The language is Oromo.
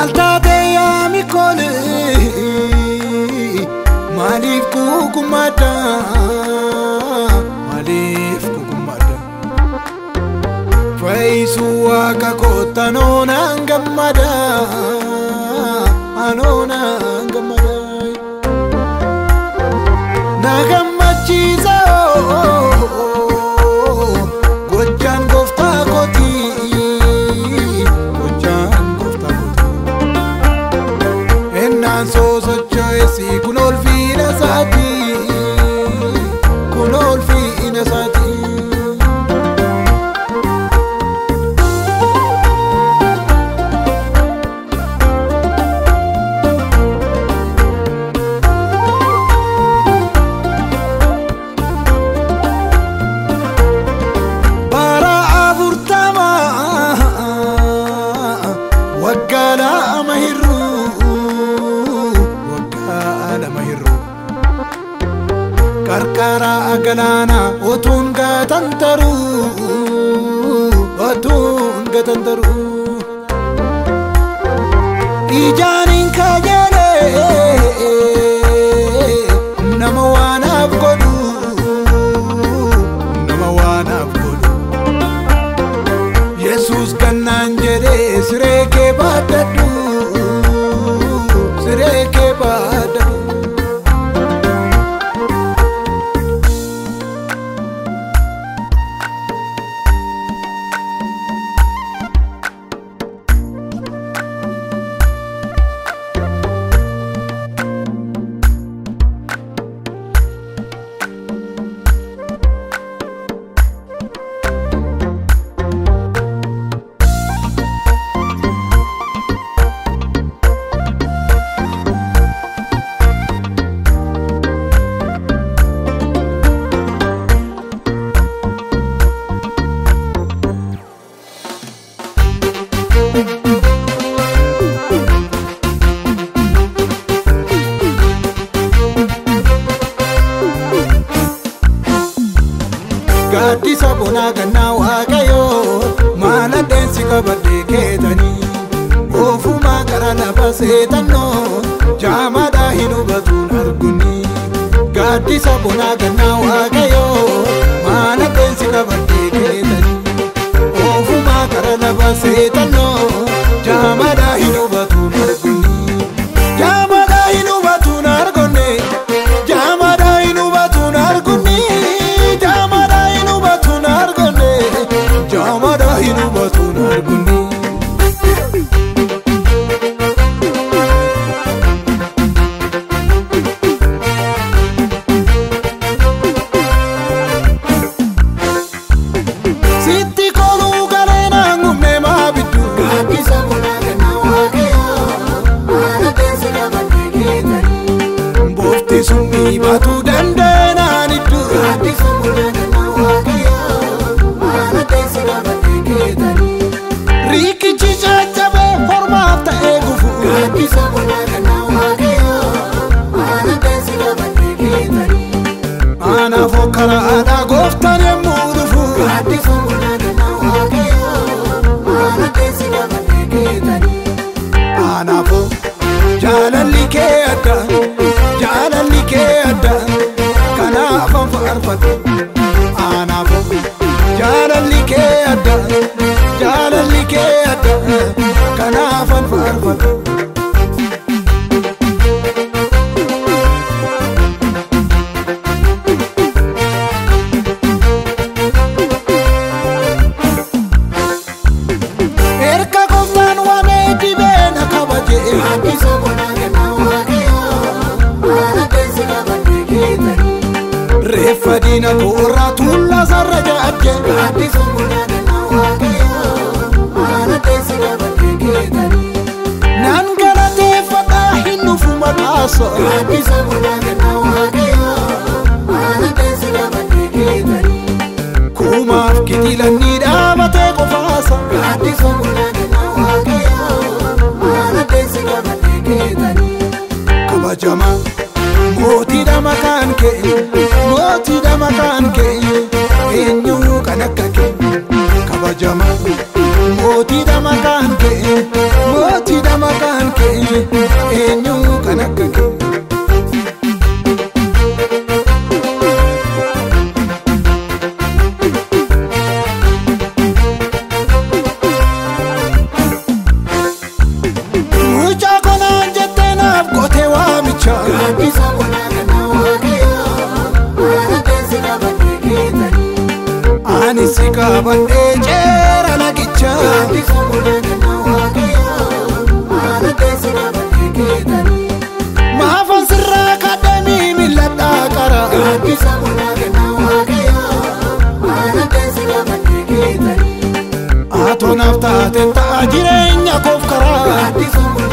Maal taatee yaami kolee maaliif kukummaadda maaliif kukummaadda fayyisuu waaqa koota noonaan gammada anoonaan gammada na gammachiisa gojjaan gooftaa kooti gojjaan gooftaa kooti ennaan soo socho'esi kun olfiina isaati kun olfiina isaati. bara afurtama waggaa lama hir'uu waggaa lama hir'uu qarqara galaanaa otuun gatan taruu otuun gatan taruu ijaaniin kajeelee nama waanaaf godhu nama waanaaf godhu yesus kannaan jedhee siree kee baaddadhu siree kee baaddadhu gaaddisa bonaa gannaa waaqayyoo maal addeensi qabadhee keetanii oofumaa gara lafa seetannoo jaamaadhaa hin hubatuun arguni gaaddisa bonaa gannaa waaqayyoo maal addeensi qabadhee keetanii oofumaa gara lafa seetannoo jaamaadhaa hin hubatuun arguni jaamaadhaa hin hubatuun argonne jaamaadhaa hin hubatuun argunni jaamaadhaa hin hubatuun argonne jaamaadhaa hin hubatuun argunni. Sitti koluu galee naangumne maa biddu. Gaaddisa bonaa gannaa waaqayyoo maal addeensi qabadhee keetanii. Boofti sunni baatuu dandeenaan iddoo. Gaaddisa bonaa gannaa waaqayyoo maal addeensi qabadhee keetanii. Riikichi caccabee hormaaf ta'ee gufu. Gaaddisa bonaa gannaa waaqayyoo maal addeensi qabadhee keetanii. Anaaf karaa aadaa gooftaan yemmuu dhufu. Gaaddisa bonaa gannaa waaqayyoo maal addeensi qabadhee keetanii. Anaafoo jaalalli kee adda jaalalli kee adda kanaaf an faarfadhu. Anaafoo jaalalli kee adda jaalalli kee adda kanaaf an faarfadhu. Erga gooftaan waamee dibee na kabaje. Gaaddisa bonaa gannaa waaqayyoo maal addeensi qabadhee keetanii. Reeffa diina koorraa tuullaa sarara jaajje. Gaaddisa bonaa gannaa waaqayyoo maal addeensi qabadhee keetanii. Nan galateeffadhaa hin dhufu maqaasa. Gaaddisa bonaa gannaa waaqayyoo maal addeensi qabadhee keetanii. Kumaaf kitilanni dhaabatee qofaasa. Gaaddisa bonaa gannaa waaqayyoo maal addeensi qabadhee keetanii. Kabajamaa mootiidha maqaan kee mootiidha maqaan kee eenyu kan akka kee kabajamaa mootiidha maqaan kee mootiidha maqaan kee eenyu kan akka kee. Mucaa konaan jettee naaf gootee waamicha. Gaaddisa bonaa ganna waaqayyoo maana teessi qabadhee keetanii. Ani si qabadhee ceera lagicha. Gaaddisa bonaa ganna waaqayyoo maana teessi qabadhee keetanii. Maafan sirraa kadhanii milladhaa qara. Gaaddisa bonaa ganna waaqayyoo maana teessi qabadhee keetanii. Atoo naaf taate ta'a jireenya koof karaa. Gaaddisa bonaa